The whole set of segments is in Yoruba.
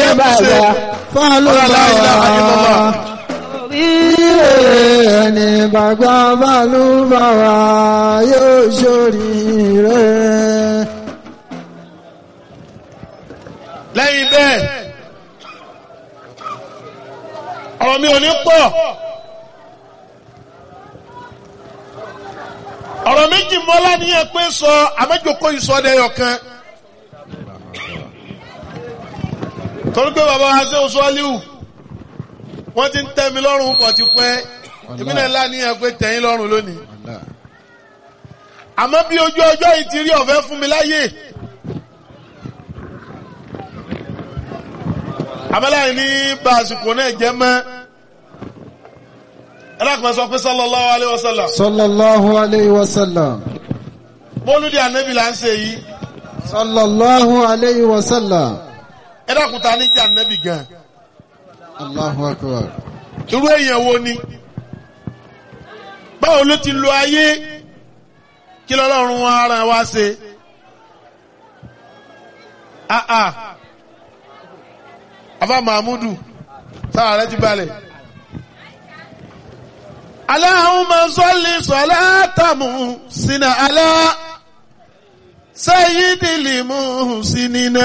bàbá fálùbáwá. Ilé ẹni bàgbà fálùbáwá yóò ṣoríire. lẹ́yìn bẹ́ẹ̀ ọ̀rọ̀ mi ò ní pọ̀ ọ̀rọ̀ méjì mọ́lá ní ẹ pé sọ àmẹ́jọkọ ìsọdẹ̀yọ̀ kan torí pé bàbá wa ṣe oṣù aliu wọ́n ti ń tẹ́ mi lọ́rùn pọ̀ ti pẹ́ èmi náà lá ní ẹ pé tẹ̀yìn lọ́rùn lónìí àmọ́ bí ojú ọjọ́ yìí ti rí ọ̀fẹ́ fún mi láyè. abẹ́láyìn ní bá àsìkò náà jẹ́ mọ́ ẹlẹ́kùnrin sọ pé sallallahu alaihi wasallam Sallallahu alayhi wa sallam. mọ́lúdì ànábì là ń ṣe yìí Sallallahu alayhi wa sallam. ẹlẹ́kùnrin ta ní jẹ́ ànábì gan Allahu akbar. irú èèyàn wo ni báwo ló ti lo ayé kí lọ́lọ́run wa ara wa ṣe ah ah afa mahmudu sára rẹ ti balẹ̀. Allahumma salli salatamu sina ala sayyidil muhsinina.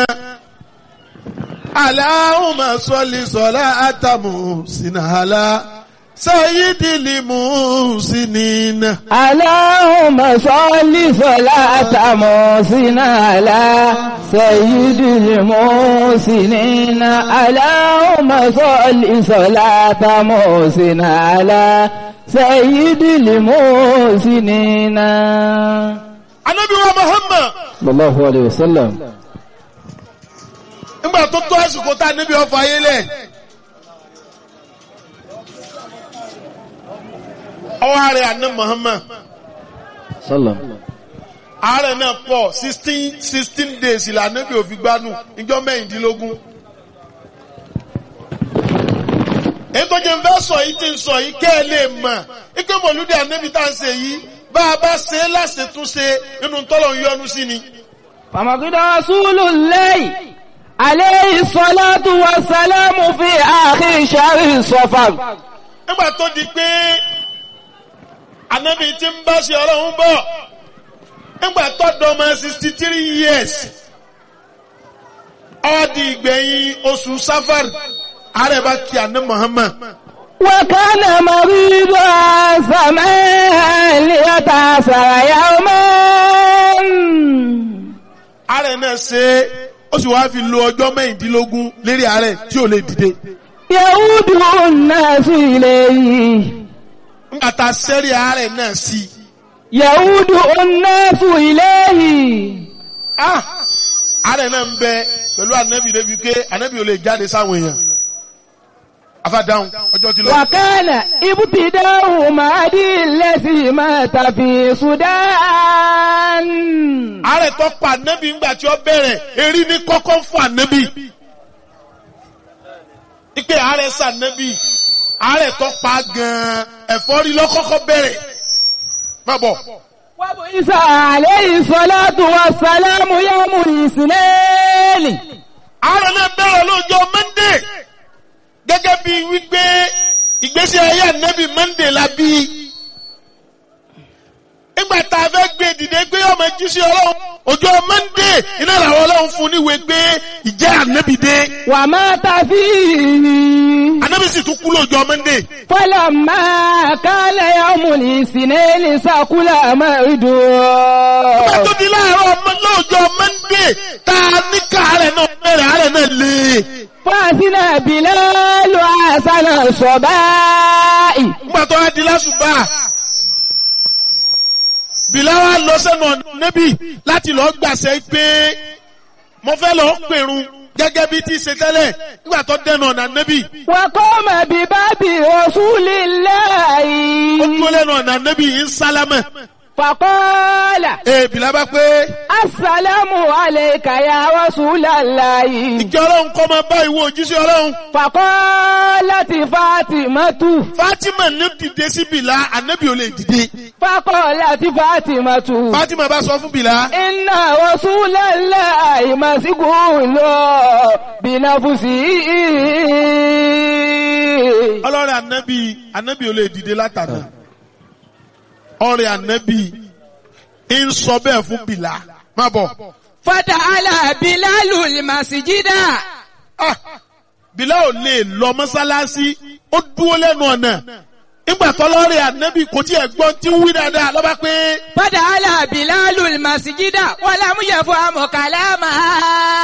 Allahumma salli salatamu sina ala sayyidil muhsinina. اللهم صل صلاة محسن على سيد المحسنين اللهم صل صلاة محسن على سيد المحسنين Anabi wa Muhammad صلى الله عليه وسلم nígbà tó tó àsìkò tá a níbi ọfọ ayé lẹ̀. Ọwọ́ ààrẹ àná Muhammad. صلى ààrẹ náà pọ̀ sixteen sixteen days ìlànà bí òfin gbanú ìjọ mẹ́rìndínlógún. èyí tó jẹ́ ń fẹ́ sọ yìí ti ń sọ yìí kẹ́ ẹ lè mọ̀ ike mọ̀lúdì ànábì tá à ń ṣe yìí bá a bá ṣe é láṣetúnṣe nínú tọ́lọ̀ ń yọnu sí ni. فمقد رسول الله عليه الصلاة والسلام في آخر شهر صفر nígbà tó di pé ànábì ti ń bá ṣe ọlọ́run bọ̀ nígbà tó dọ́mọ sixty three years ó di ìgbẹ̀yìn oṣù safar ààrẹ bá kí àná Muhammad. وكان مريضا زمان ليتأثر يوما ààrẹ náà ṣe é ó sì wáá fi lo ọjọ́ mẹ́rìndínlógún lérí ààrẹ tí ò lè dìde. يعود الناس إليه nígbà tá a sẹ́rí ààrẹ náà sí i. يعود الناس إليه ah ààrẹ náà ń bẹ pẹ̀lú ànábì débi pé ànábì ò lè jáde sáwọn èèyàn. afádáhùn ọjọ́ ti lọ. وكان ابتداء مهدي الذي مات في السودان ààrẹ tó pa ànábì ńgbà tí ó bẹ̀rẹ̀ erí ní kọ́kọ́ fún ànábì. ipe ààrẹ sànábì ààrẹ tó pa gan-an ẹ̀fọ́rí lọ́kọ́kọ́ bẹ̀rẹ̀. má bọ̀. وبعث عليه الصلاة والسلام يوم الاثنين ààrẹ náà bẹ̀rẹ̀ lọ́jọ́ mọ́ndé gẹ́gẹ́ bí wípé ìgbésí ayé ànábì mọ́ndé la bí. nígbà tá a fẹ́ gbé dìde pé ọmọ jíṣẹ́ ọlọ́run ọjọ́ mọ́ndé iná làwọn ọlọ́run fún níwèé pé ìjẹ́ ànábì dé. ومات فيه ànábì sì tún kú lọ́jọ́ mọ́ndé. فلما كان يوم الاثنين سقل مرده nígbà tó di láàárọ̀ ọmọ lọ́jọ́ mọ́ndé tá a ní káàárẹ̀ náà bẹ̀rẹ̀ àárẹ̀ náà lé. فأذن بلال حسن الصباء nígbà tó wá di lásùbà bìláwà lọ sẹ́nu ọ̀nà níbí láti lọ gbàṣẹ pé mo fẹ́ lọ pèrun gẹ́gẹ́ bí ti ṣe tẹ́lẹ̀ nígbà tó dẹnu ọ̀nà níbí وقام بباب رسول ó dúró الله lẹ́nu ọ̀nà níbí ń sálámẹ̀ فقال ee bìlá bá pé السلام عليك يا رسول الله ìkẹ́ ọlọ́run kọ́ máa bá ìwọ òjíṣẹ́ ọlọ́run فقالت فاطمة Fatima ní dìde sí bìlá ànábì ò lè dìde فقالت فاطمة Fatima bá sọ fún bìlá إن رسول الله مسجون بنفسه ọlọ́rẹ̀ ànábì ànábì ò lè dìde látàná ọ̀rẹ́ ànábì ń sọ bẹ́ẹ̀ fún bìlá má bọ̀ فتعالى بلال المسجد ah bìlá ò lè lọ mọ́sálásí ó dúró lẹ́nu ọ̀nà nígbà tọ́lọ́rẹ̀ ànábì kò tí ẹ̀ gbọ́n tí ń wí dáadáa lọ́ba pé فتعالى بلال المسجد ولم يفهم كلامها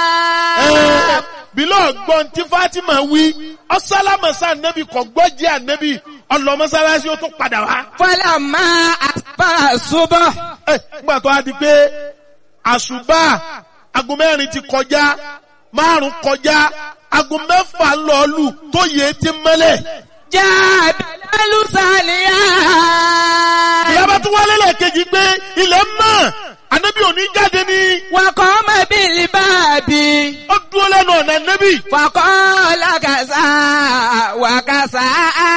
ẹ́, bìlá ọ̀gbọ́n tí Fatima wí ọ̀sálámọ̀sá ànábì kò gbọ́ jẹ́ ànábì ọlọ mọ́sálásí ó tún padà wá. فلما أصبح الصبح Ẹ, nígbà tó a di pé àṣùbà aago mẹ́rin ti kọjá márùn kọjá aago mẹ́fà lọ́ọ̀lù tó yẹ ti mẹ́lẹ̀. جاء بلال ساليا ìyá bá tún wálé lẹ́ẹ̀kejì pé ilẹ̀ mọ́ ànábì òní jáde ní وقام بالباب ó dúró lẹ́nu ọ̀nà ànábì. فقال كذا وكذا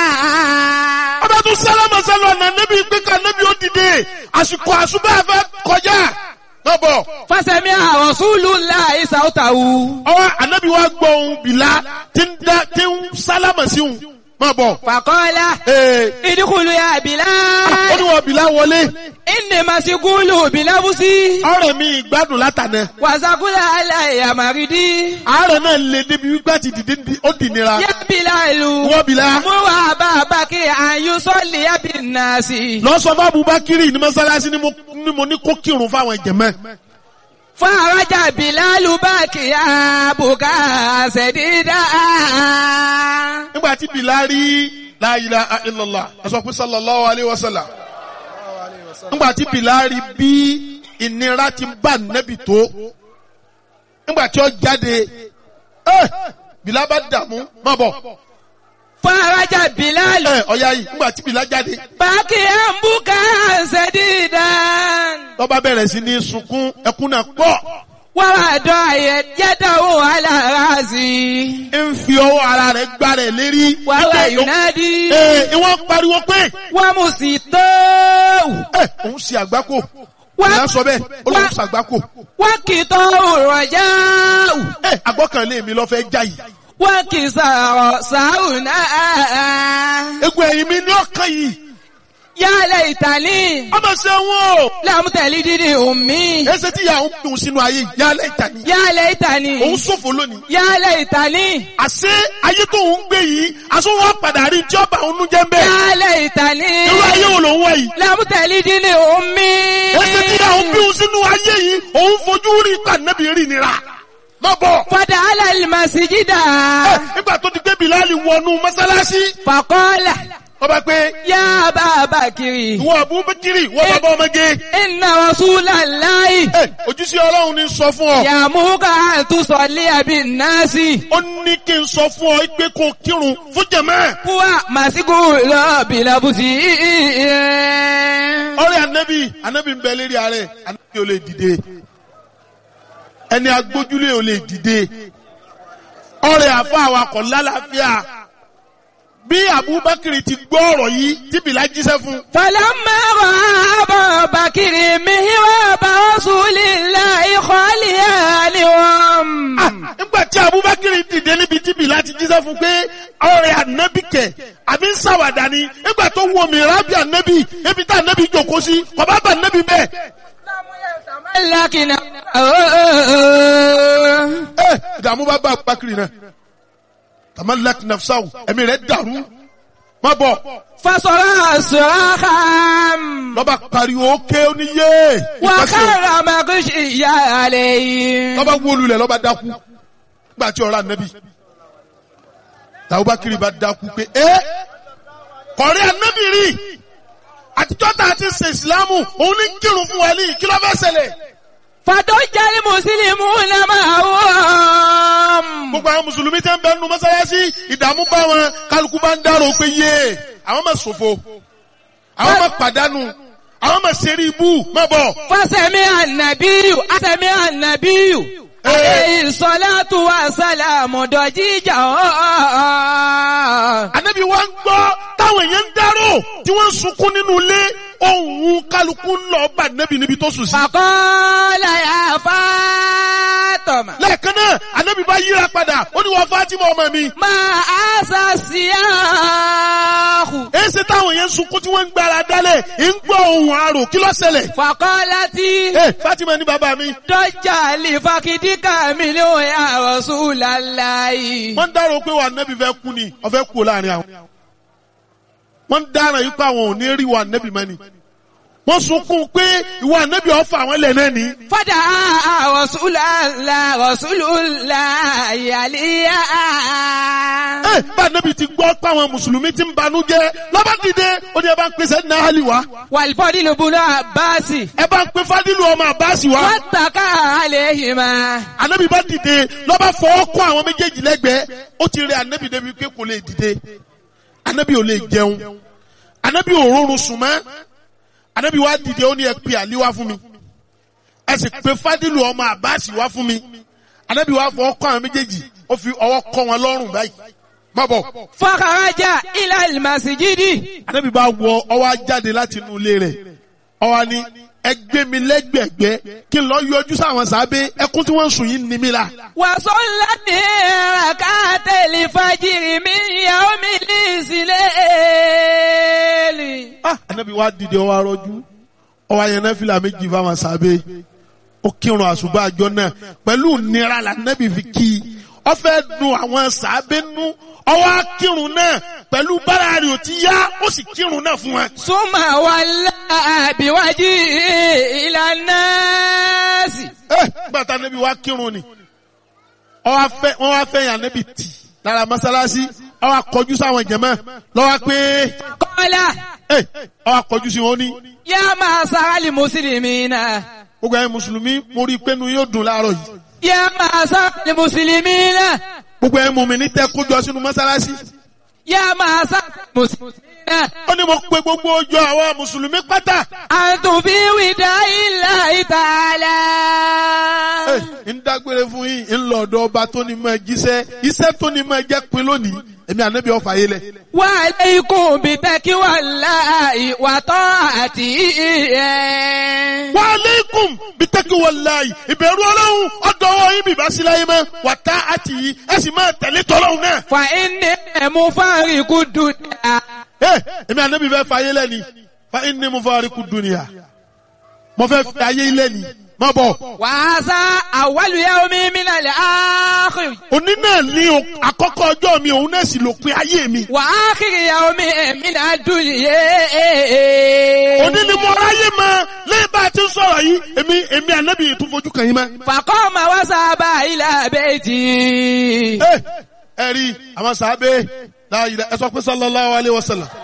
ọba tún sálámà sálọ ọ̀nà ànábì pé ká ànábì ó dìde àsìkò àṣùbà fẹ́ kọjá. má bọ̀ فسمع رسول الله صوته ọwọ́ ànábì wa gbọ́ ohun bìlá tí ń dá tí ń sálámà sí òun má bọ̀. فقال Ee, ادخلوا يا ó بلال ní wọn bìlá wọlé. إني مسجون بنفسي ọ̀rẹ́ mi ìgbádùn látànà وسقل علي مريدي àárẹ̀ náà lè débi wípé àti dìde ní- ó dì nira يا بلال wọ́n bìlá مر أبا بكر أن يصلي بالناس lọ sọ fún Abubakiri ní mọ́sálásí ni mo- ni mo ní kó kírun fáwọn ìjẹ̀mẹ́ فرجع بلال باكيا بكاء سديدا nígbà tí bìlá rí la ilaha illallah ẹ sọ pé sallallahu alayhi wa sallam nígbà tí bìlá rí bí ìnira ti bá nẹ́bì tó nígbà tí ó jáde ẹ bìlá bá dààmú má bọ̀ فرجع بلال ẹ ọ̀ya yìí nígbà tí bìlá jáde باكيا بكاء سديدا lọ́ba bẹ̀rẹ̀ sí ní sunkún ẹkún náà pọ̀. ووضع يده على راسي ń fi ọwọ́ ara rẹ̀ gbá rẹ̀ lérí. وهو Ẹ, ينادي ẹ, ìwọ́n pariwo pé ومسيطه ẹ òun ṣe àgbákò. Wá- Ìyá sọ bẹ́ẹ̀ ó lóun wá- ṣàgbákò. وكتاه الرجاء Ẹ àgbọ́kànlé mi lọ fẹ́ já yìí. وكسر ساونا Egun ẹ̀yìn mi ní ọ̀kan yìí. يا ليتني Ọmọ ṣe wọn o. لم تلدني أمي Ẹsẹ̀ tí ìyá òun dùn sínú ayé yìí. Yálẹ̀ ìta ni. يا ليتني Òun ṣòfò lónìí. يا ليتني Àṣé ayé tó ń gbé yìí, aṣọ wọn padà rí tí ọba òun jẹ́ ń bẹ́ẹ̀. يا ليتني Irú ayé wo lòun wọ̀ yìí? لم تلدني أمي Ẹsẹ̀ tí ìyá òun bí òun sínú ayé yìí, òun fojú rí kànẹ́bì rí nira. Má bọ̀. فدعا المسجد Ẹ, Nígbà tó ti gbé Bìláàlì wọnú mọ́sálásí. فقال ọba pé يا أبا بكر ìwọ àbúbẹ́kiri ìwọ bàbá ọmọge إن رسول الله ẹ ojúṣe ọlọ́run ní sọ fún ọ يأمرك أن تصلي بالناس ó ní kí n sọ fún ọ pé kó kírun fún jẹ̀mẹ́ هو مسجون بلبسه ọ̀rẹ́ anabi anabi ń bẹ lérí ààrẹ anabi ò lè dìde ẹni agbójúlé ò lè dìde ọ̀rẹ́ àfa awakọ̀ lálàáfíà bí abubakar ti gbọ́ ọ̀rọ̀ yìí tí bìlá jíṣẹ́ fún فلما رأى أبا بكر مهراب رسول الله خاليا لهم Ah, nígbà tí abubakar dìde níbi tí bìlá ti jíṣẹ́ fún pé ọ̀rẹ́ anabi kẹ̀ àbí ń ṣàwàdà ni nígbà tó wọ mìíràn bí anabi ebi tá anabi jòkó sí kọ̀bá bá anabi bẹ́ẹ̀. لكن ẹ ìdààmú bá bá abubakar náà tamalak nafsaw ẹ̀mí rẹ̀ dàrú má bọ̀ فصرع صراخا lọ́ba pariwo ké oníyé وخر مغشيا عليه lọ́ba wólulẹ̀ lọ́ba dákú nígbà tí ọ̀rọ̀ anabi tàbúbakar bá dákú pé ẹ kọ̀rí anabi rí àtijọ́ tá a ti ṣe ìsìlámù òun ní kírun fún wa ní kí ló fẹ́ ṣẹlẹ̀ فضج المسلمون معهم gbogbo àwọn mùsùlùmí tẹ́ ń bẹ nínú mọ́sálásí ìdààmú bá wọn kálukú bá ń dárò pé yé àwọn máa ṣòfò àwọn máa pàdánù àwọn máa ṣe rí ibú má bọ̀. Fọ́sẹ̀mí ànàbíyù, àsẹ̀mí ànàbíyù. Àlẹ́ ìsọ̀látù wa sálàmù dọ̀jíjà ọ̀. Ànábì wa ń gbọ́ táwọn èèyàn ń dárò tí wọ́n ń sunkún nínú ilé ohun kálukú ń lọ bá Ànábì níbi tó sùn sí. Fàkọ́lá yà Fátọ̀mà. Lẹ́ẹ̀kan náà Ànábì bá yíra padà ó ní wọ́n Fátímọ̀ ọmọ mi. Máa àṣà sí àhù. Èsì táwọn èèyàn ń sunkún tí wọ́n ń gbára dálẹ̀ ń gbọ́ ohun àrò kí ló ṣẹlẹ̀. Fàkọ́lá tí Ẹ Fátímọ̀ ní bàbá mi. dọ́jà lè fakidíkà mi ló yà Rasulullahi. Wọ́n ń dárò pé wà Ànábì fẹ́ kú ni ọ̀fẹ́ kú láàrin àwọn. Wọ́n ń dára yìí pé àwọn ò ní rí wà Ànábì mọ́ ni. Wọ́n sunkún pé ìwà Ànábì ọ̀fà àwọn ilẹ̀ náà ni. Fada Rasulullah Rasulullah yàlíyà. Ẹ bá Ànábì ti gbọ́ pé àwọn Mùsùlùmí ti ń banújẹ́ lọ́ba dìde ó ní ẹ bá ń pèsè ní àhálì wá. Wàlífọ́dí ló bunú àbáàsì. Ẹ bá ń pe Fádìlù ọmọ Àbáàsì wá. Wọ́n tàkà àléhìmá. Ànábì bá dìde lọ́ba fọwọ́ kọ́ àwọn méjèèjì lẹ́gbẹ̀ẹ́ ó ti rẹ Ànábì débi pé kò lè dìde. Ànábì ò lè jẹun. Ànábì ò rọrùn sùn mọ́. Ànábì wá dìde ó ní ẹ pe Àlí wá fún mi. Ẹ sì pe Fádìlù ọmọ Àbáàsì wá fún mi. Ànábì wá fọwọ́ kọ́ àwọn méjèèjì ó fi ọwọ́ kọ́ wọn lọ́rùn báyìí. Má bọ̀. Fọ́kàrájà ilà ìmàsíjídì. Ànábì bá wọ ọwọ́ jáde láti inú ilé rẹ̀. Ọwọ́ ni ẹ gbé mi lẹ́gbẹ̀gbẹ́ kí n lọ yọjú sáwọn sábẹ́ ẹkún tí wọ́n ń sùn yìí ní mi la. Wàsó ńlá ní àkàtẹ̀lì fàjìrì mi ìyàwó mi ní ìsìlẹ̀. Ah, Ànábì wa dìde ọwọ́ arọ́jú ọwọ́ ayẹyẹ náà fìlà méjì fáwọn sábẹ́ ó kírun àṣùbà àjọ náà pẹ̀lú nira la Ànábì fi kí i ó fẹ́ dùn àwọn sábẹ́ nú ọwọ́ akírun náà pẹ̀lú bára rẹ̀ ò ti yá ó sì kírun náà fún wa. Súnmọ̀ wà láàbíwájú ìlànà sí. Eh, gbàtà Ànábì wa kírun ni ọwọ́ afẹ́ wọ́n wá fẹ́ yàn Ànábì tì lára mọ́sálásí ọwọ́ akọjú sáwọn jẹ̀mọ́ lọ́wọ́ pé Kọ́lá eh, ọwọ́ akọjú sí wọn ní. yá máa sáálì mùsùlùmí náà. gbogbo ẹ̀yin mùsùlùmí mo rí i pé nu yóò dùn láàárọ̀ yìí. Yá máa sáálì mùsùlùmí náà. gbogbo ẹ̀yin mùmínì tẹ́ kójọ sínú mọ́sálásí. Yá máa sáálì mùsùlùmí náà. ó ní mo pe gbogbo ọjọ́ àwọn mùsùlùmí pátá. Àtùbí wìdá ilà ìtàlá. ń dágbére fún yín ń lọ ọ̀dọ̀ ọba tó ní máa jíṣẹ́ iṣẹ́ tó ní máa jẹ́ pin lónìí èmi ànábì ọ̀fà yé lẹ̀. Wà lẹ́ikùn bí tẹ́kí wà láàyè wà tọ́ àti ìyẹn. wa aleikum bitaki wallahi ìbẹ̀rù ọlọ́run ọ̀dọ̀ ọwọ́ yín bìbá sí láyé mọ́ wà tá àti yìí ẹ sì máa tẹ̀lé tọ́lọ́run náà. Fà inni ẹ̀mú fáríkù dùnà. ẹ èmi ànábì fẹ́ fà yé lẹ́ni fa inni mufariqu dunya mo fẹ́ fi ayé ilẹ̀ ni má bọ̀. Wàásà àwálù yawmi minal akhir. òní náà ní o- àkọ́kọ́ ọjọ́ mi òun náà sì lópin ayé mi. Wà ákhir yawmi minad dunya. òní ni mo ráyè mọ lẹ́yìn bá a ti ń sọ̀rọ̀ yìí èmi èmi ànábì tún fojú kàn yín mọ́. Faqama wa saba ila bayti. ẹ ẹ rí àwọn sàábé láàyè ẹ sọ pé sallallahu alaihi wasallam